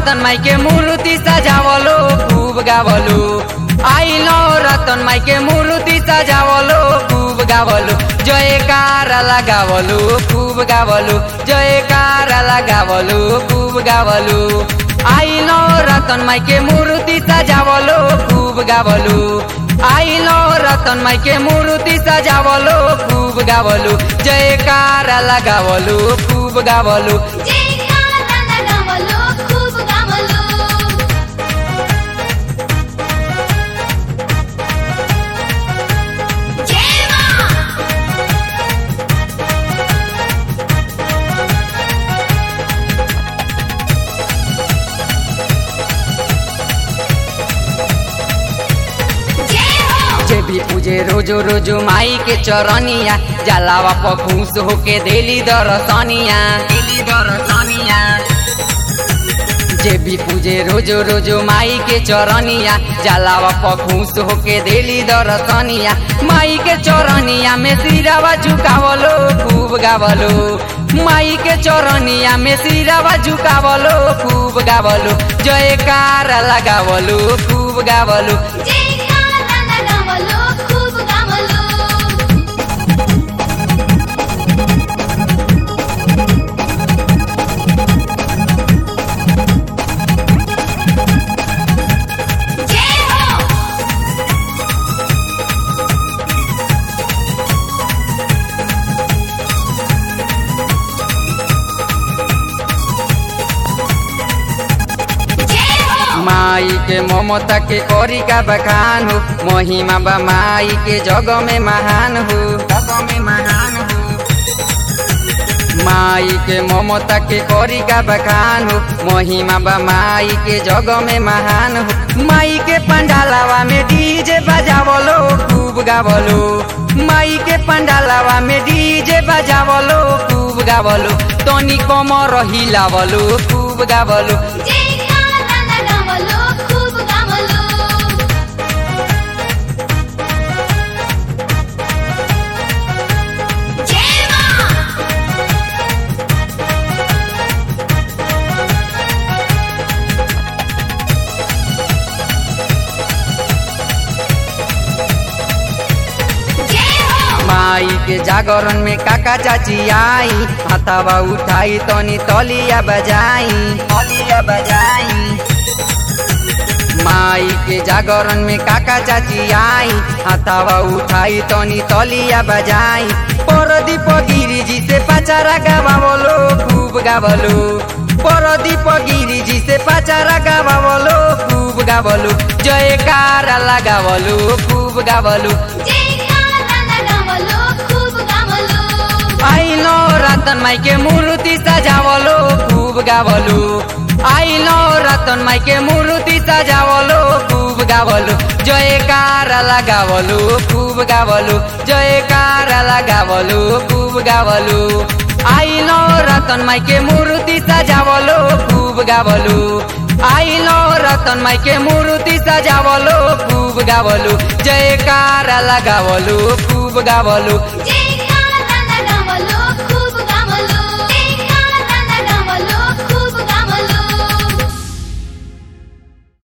रतन माई के मूर्ति सजावलो खूब गावलो आइलो रतन माई के मूर्ति सजावलो खूब गावलो जयकार लगावलो खूब गावलो जयकार लगावलो खूब गावलो आइलो रतन माई के मूर्ति सजावलो खूब गावलो आइलो रतन माई के मूर्ति सजावलो खूब गावलो जयकार लगावलो खूब गावलो जयकारा लगावलो खूप गावलो जय मा जय हो जे भी पूजे रोजो रोजो माई के चरनिया जलावा पखूस होके देली दरसनिया देली दरसनिया जे भी पूजे रोजो रोजो माई के चरनिया जलावा पखूस होके देली दरसनिया माई के चरनिया में सिरावा झुकावलो खूब गावलो माई के चरनिया में सिरावा झुकावलो खूब गावलो जयकार लगावलो खूब गावलो जयकारा लगावलो खूप गावलो जय हो जय हो माई के ममता के करी का बखान हो महिमा बा माई के जग में महान हो जग में महान हो माई के ममता के करी का बखान हो महिमा बा माई के जग में महान हो माई के पंडालावा में डीजे बजावलो खूब गावलो माई के पंडालावा में डीजे बजावलो खूब गावलो तनी कमर हिलावलो खूब गावलो जयकारा लगावलो खूप गावलो जय मा जय हो माई के जागरण में काका चाची आई हथावा उठाई तनी तलिया बजाई तलिया बजाई माई के जागरण में काका चाची आई हथावा उठाई तनी तलिया बजाई परदीप गिरी जी से पचारा गावलो खूब गावलो परदीप गिरी जी से पचारा गावलो खूब गावलो जयकार लगावलो खूब गावलो जयकारा लगावलो खूप गावलो आइलो रतन माई के मूर्ति सजावलो खूब गावलो आइलो रतन माई के मूर्ति सजावलो खूब गावलो जयकार लगावलो खूब गावलो जयकार लगावलो खूब गावलो आइलो रतन माई के मूर्ति सजावलो खूब गावलो आइलो रतन माई के मूर्ति सजावलो खूब गावलो जयकार लगावलो खूब गावलो जय